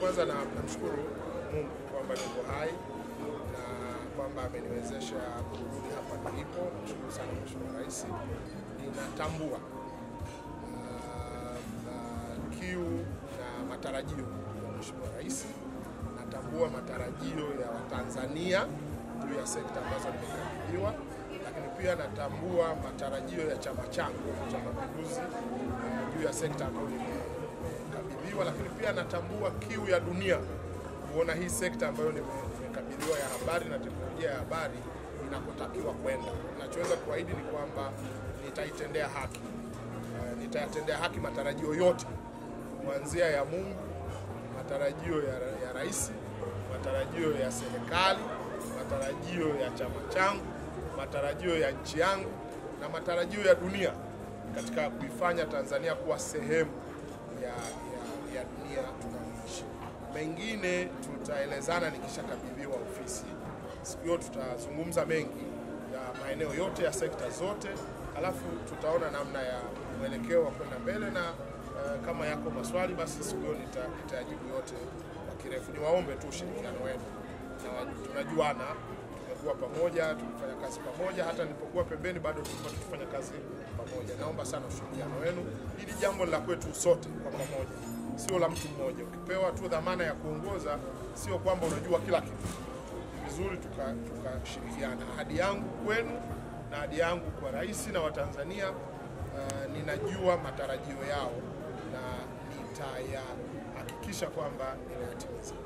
kwanza na namshukuru Mungu kwamba niko hai na kwamba ameniwezesha kurudi hapa nilipo. Namshukuru sana Mheshimiwa Rais. Ninatambua uh, uh, kiu na matarajio ya Mheshimiwa Rais. Natambua matarajio ya Watanzania juu ya sekta ambazo nimekabidhiwa, lakini pia natambua matarajio ya chama changu cha Mapinduzi uh, juu ya sekta ambayo nimekabidhiwa, lakini pia natambua kiu ya dunia kuona hii sekta ambayo nime- nimekabidhiwa ya habari na teknolojia ya habari inakotakiwa kwenda. Ninachoweza kuahidi ni kwamba nitaitendea haki, uh, nitayatendea haki matarajio yote kuanzia ya Mungu, matarajio ya, ya rais, matarajio ya serikali, matarajio ya chama changu, matarajio ya nchi yangu na matarajio ya dunia katika kuifanya Tanzania kuwa sehemu ya, ya, ya dunia tunayoishi. Mengine tutaelezana nikishakabidhiwa ofisi. Siku hiyo tutazungumza mengi ya maeneo yote ya sekta zote, alafu tutaona namna ya mwelekeo wa kwenda mbele na eh, kama yako maswali basi siku hiyo nita- nitayajibu yote kwa kirefu. Niwaombe tu ushirikiano wenu, na tunajuana, tumekuwa pamoja, tumefanya kazi pamoja, hata nilipokuwa pembeni bado tulikuwa tukifanya kazi pamoja. Naomba sana ushirikiano wenu. Hili jambo ni la kwetu sote kwa pamoja, sio la mtu mmoja. Ukipewa tu dhamana ya kuongoza, sio kwamba unajua kila kitu vizuri tuka- tukashirikiana. ahadi yangu kwenu na ahadi yangu kwa rais na Watanzania, uh, ninajua matarajio yao na nitayahakikisha kwamba ninayatimiza.